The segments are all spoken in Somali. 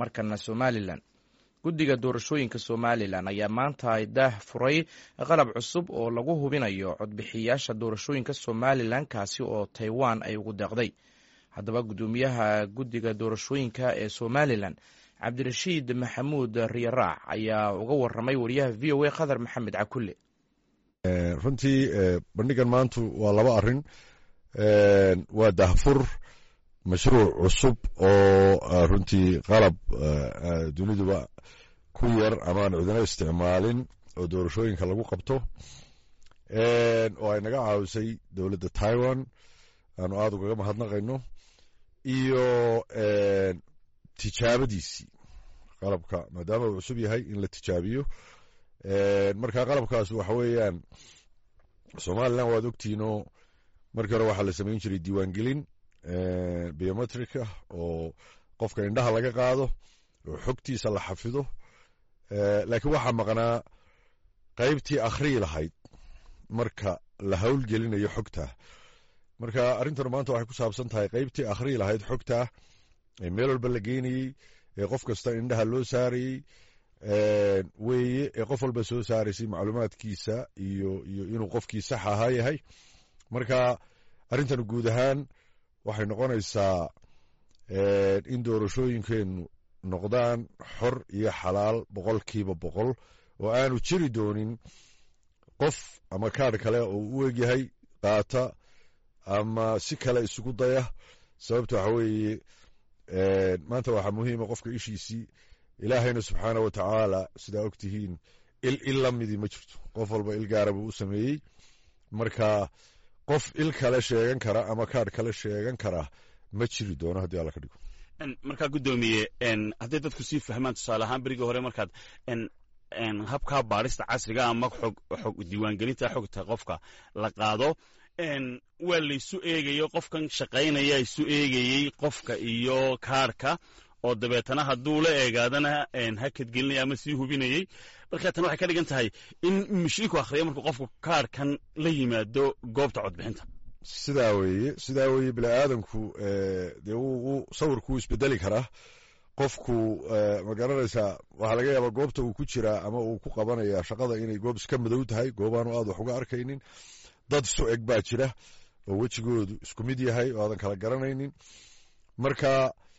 markana somalilan guddiga doorashooyinka somalilan ayaa maanta daah furay qalab cusub oo lagu hubinayo codbixiyaasha doorashooyinka somalilan kaasi oo taiwan ay ugu deeqday haddaba guddoomiyaha guddiga doorashooyinka ee somalilan cabdirashiid maxamuud riyaraac ayaa uga waramay wariyaha v o a khadar maxamed cakulle runtii bandhigan maantu waa laba arin waa dahfur mashruuc cusub oo runtii qalab duniduba ku yar amaan cidino isticmaalin oo doorashooyinka lagu qabto oo ay naga caawisay dowladda taiwan aanu aada ugaga mahadnaqayno iyo tijaabadiisii qalabka maadaama uu cusub yahay in la tijaabiyo marka qalabkaas waxa weeyaan somalilan waad ogtihiinoo markii hore waxaa la samayn jiray diiwaangelin biometricah oo qofka indhaha laga qaado oo xogtiisa la xafido laakiin waxaa maqnaa qaybtii akhriyi lahayd marka la howlgelinayo xogtaa marka arrintan maanta waxay ku saabsan tahay qaybtii akhriyi lahayd xogtaa ee meel walba la geynayey ee qof kasta indhaha loo saarayey weeye ee qof walba soo saaraysay macluumaadkiisa iyo iyo inuu qofkii sax ahaa yahay marka arrintan guud ahaan waxay noqonaysaa in doorashooyinkeenu noqdaan xor iyo xalaal boqolkiiba boqol oo aanu jiri doonin qof ama kaadh kale oo u egyahay qaata ama si kale isugu daya sababta waxa weeye maanta waxaa muhiima qofka ishiisii ilaahayna subxaana wa tacaala sidaa og tihiin il il la midii ma jirto qof walba il gaara buu u sameeyey marka qof il kale sheegan kara ama kaadh kale sheegan kara ma jiri doono haddii alla ka dhigo markaa guddoomiye hadday dadku sii fahmaan tusaale ahaan berigii hore markaad habkaa baadhista casriga ama xog xog diiwaangelinta xogta qofka la qaado waa laysu eegayo qofkan shaqaynaya isu eegayey qofka iyo kaarhka oo dabeetana hadduu la eegaadana hakadgelinaya ama sii hubinayey marka tan waxay ka dhigan tahay in mashiinku akhriya markuu qofku kaarhkan la yimaado goobta codbixinta sidaa weeye sidaa weeye bini aadanku dee wuu sawirku wuu isbedeli karaa qofku ma garanaysaa waxaa laga yaabaa goobta uu ku jiraa ama uu ku qabanaya shaqada inay goob iska madow tahay goobaanu aad wax uga arkaynin dad isu eg baa jira oo wejigoodu isku mid yahay oo aadan kala garanaynin marka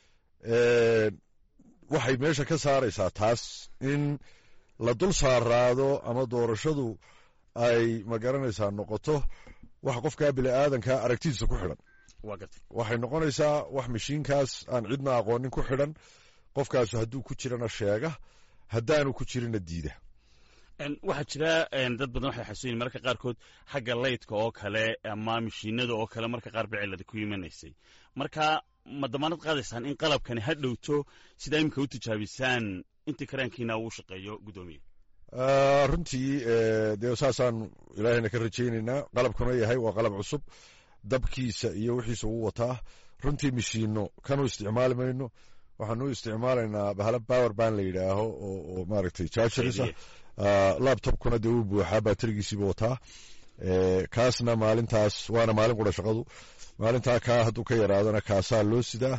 waxay meesha ka saaraysaa taas in la dul saaraado ama doorashadu ay ma garanaysaa noqoto wax qofkaa bini aadanka aragtidiisa ku xidhan waxay noqonaysaa wax mashiinkaas aan cidna aqoonin ku xidhan qofkaasu hadduu ku jirana sheega haddaanu ku jirina diida waxaa jira dad badan waxay xasuuyin mararka qaarkood xagga laydka oo kale ama mashiinada oo kale marka qaar ba cilada ku imanaysay marka ma damaanad qaadaysaan in qalabkani ha dhowto sidaa iminka u tijaabisaan intii karaankiina uu shaqeeyo guddoomiye runtii dee saasaan ilaahayna ka rajaynaynaa qalabkuna yahay waa qalab cusub dabkiisa iyo wixiisa ugu wataa runtii mashiino kanu isticmaali mayno waxaanu isticmaalaynaa bahalo power ban la yidhaaho oo maaragtay jargerisa labtobkuna dee uu buuxaa baterigiisiiba wataa kaasna maalintaas waana maalin qura shaqadu maalintaa kaa hadduu ka yaraadana kaasaa loo sidaa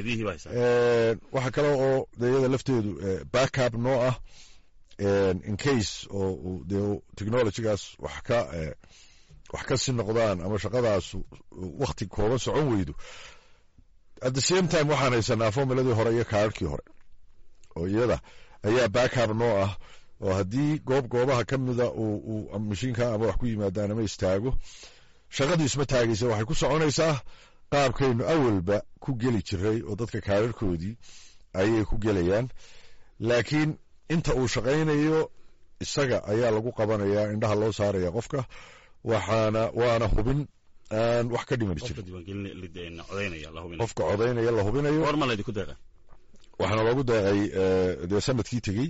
waxa kale oo deyada lafteedu backup noo ah incase oo dee technologygaas wax ka wax ka si noqdaan ama shaqadaasu wakti kooban socon weydo at the same time waxaan haysanaa formuladii hore iyo kaarhkii hore oo iyada ayaa backup noo ah oo haddii goob goobaha ka mida uu mashiinka ama wax ku yimaadaan ama istaago shaqadii isma taagaysa waxay ku soconaysaa qaabkaynu awalba ku geli jiray oo dadka kaararkoodii ayay ku gelayaan laakiin inta uu shaqaynayo isaga ayaa lagu qabanayaa indhaha loo saaraya qofka waxaana waana hubin aan wax ka dhimani jirin qofka codaynaya la hubinayo waxaana loogu deeqay dee sanadkii tegey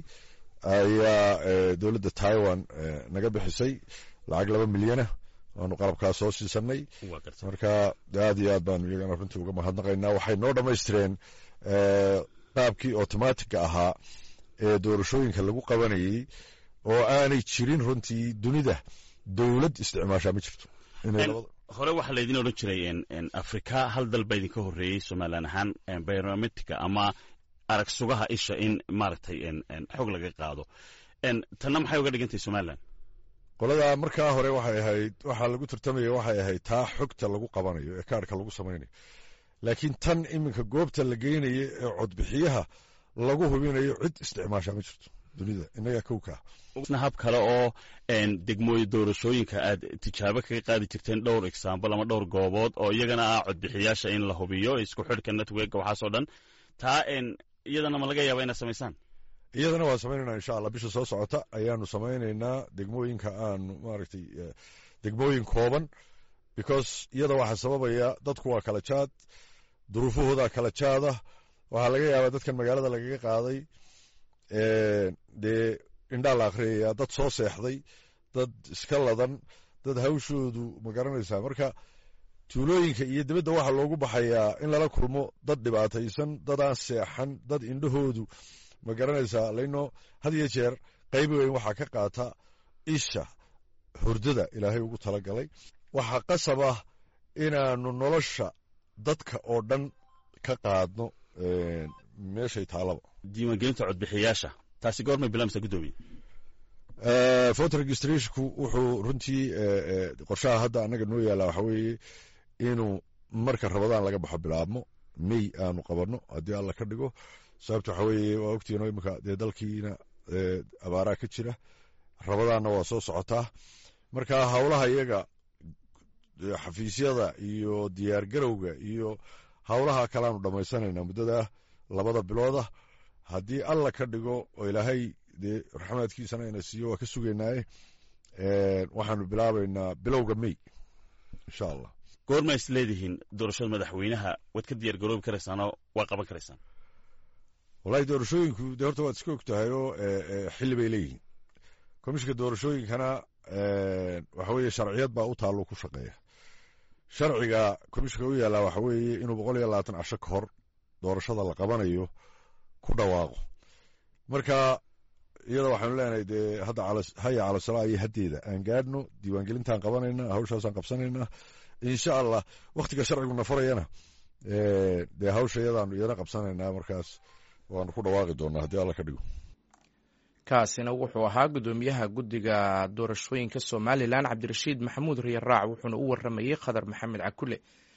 ayaa dowladda taiwan naga bixisay lacag laba milyana waanu qalabkaas soo siisanay marka aad iyo aad baanu iyagana runtii uga mahadnaqaynaa waxay noo dhammaystireen qaabkii automatica ahaa ee doorashooyinka lagu qabanayey oo aanay jirin runtii dunida dowlad isticmaashaa ma jirto hore waxaa laydin odhan jiray afrika hal dal baa idinka horreeyey somalilan ahaan biometrica ama arag sugaha isha in maaragtay xog laga qaado tanna maxay uga dhigantahay somalilan qoladaa markaa hore waxay ahayd waxaa lagu tartamaya waxay ahayd taa xogta lagu qabanayo ee kaarhka lagu samaynayo laakiin tan iminka goobta la geynayo ee codbixiyaha lagu hubinayo cid isticmaasha ma jirto dunida innagaa kowkaa hab kale oo degmooyi doorashooyinka aad tijaabo kaga qaadi jirteen dhowr exaambal ama dhowr goobood oo iyagana ah codbixiyaasha in la hubiyo isku xidhka networka waxaasoo dhan taa iyadana ma laga yaaba inaad samaysaan iyadana waan samaynayna insha allah bisha soo socota ayaanu samaynaynaa degmooyinka aanu maaragtay degmooyin kooban because iyada waxaa sababaya dadku waa kala jaad duruufahoodaa kala jaada waxaa laga yaabaa dadkan magaalada lagaga qaaday dee indhaa la akhriyaya dad soo seexday dad iska ladan dad hawshoodu ma garanaysaa marka tuulooyinka iyo dibadda waxaa loogu baxayaa in lala kulmo dad dhibaataysan dad aan seexan dad indhahoodu ma garanaysaa laino had iyo jeer qayb weyn waxaa ka qaata isha hurdada ilaahay ugu talagalay waxaa qasab ah inaanu nolosha dadka oo dhan ka qaadno meeshay taalaba diiwaangelinta codbixiyaasha taasi goormay bilaamsa guddoomiye voter registrationku wuxuu runtii qorshaha hadda annaga noo yaalla waxa weeye inuu marka rabadaan laga baxo bilaabmo may aanu qabanno haddii alla ka dhigo sababta waxa weeye waa ogtiino iminka dee dalkiina abaaraa ka jira rabadaanna waa soo socotaa marka howlaha iyaga xafiisyada iyo diyaar garowga iyo howlaha kaleaanu dhammaysanayna muddada labada bilooda haddii alla ka dhigo oo ilaahay dee raxmaadkiisana ina siiyo waa ka sugaynaaye waxaanu bilaabaynaa bilowga may insha allah goorma is leedihiin doorashada madaxweynaha waad ka diyaar garoobi karaysaanoo waa qaban karaysaan wallahi doorashooyinku dee horta waad iska og tahay oo xilli bay leeyihiin komishinka doorashooyinkana waxa weeye sharciyad baa u taallo ku shaqeeya sharciga komishinka u yaallaa waxa weeye inuu boqol iyo labaatan casho ka hor doorashada la qabanayo ku dhawaaqo marka iyada waxaanu leenahay dee hadda haya calasalaa iyo haddeeda aan gaadhno diiwaangelintaan qabanayna hawshaasaan qabsanaynaa insha allah wakhtiga sharciguna farayana dee hawsha iyadaanu iyana qabsanaynaa markaas waanu ku dhawaaqi doonaa haddii alla ka dhigo kaasina wuxuu ahaa guddoomiyaha guddiga doorashooyinka somalilan cabdirashiid maxamuud riyaraac wuxuuna u waramayey khadar maxamed cakule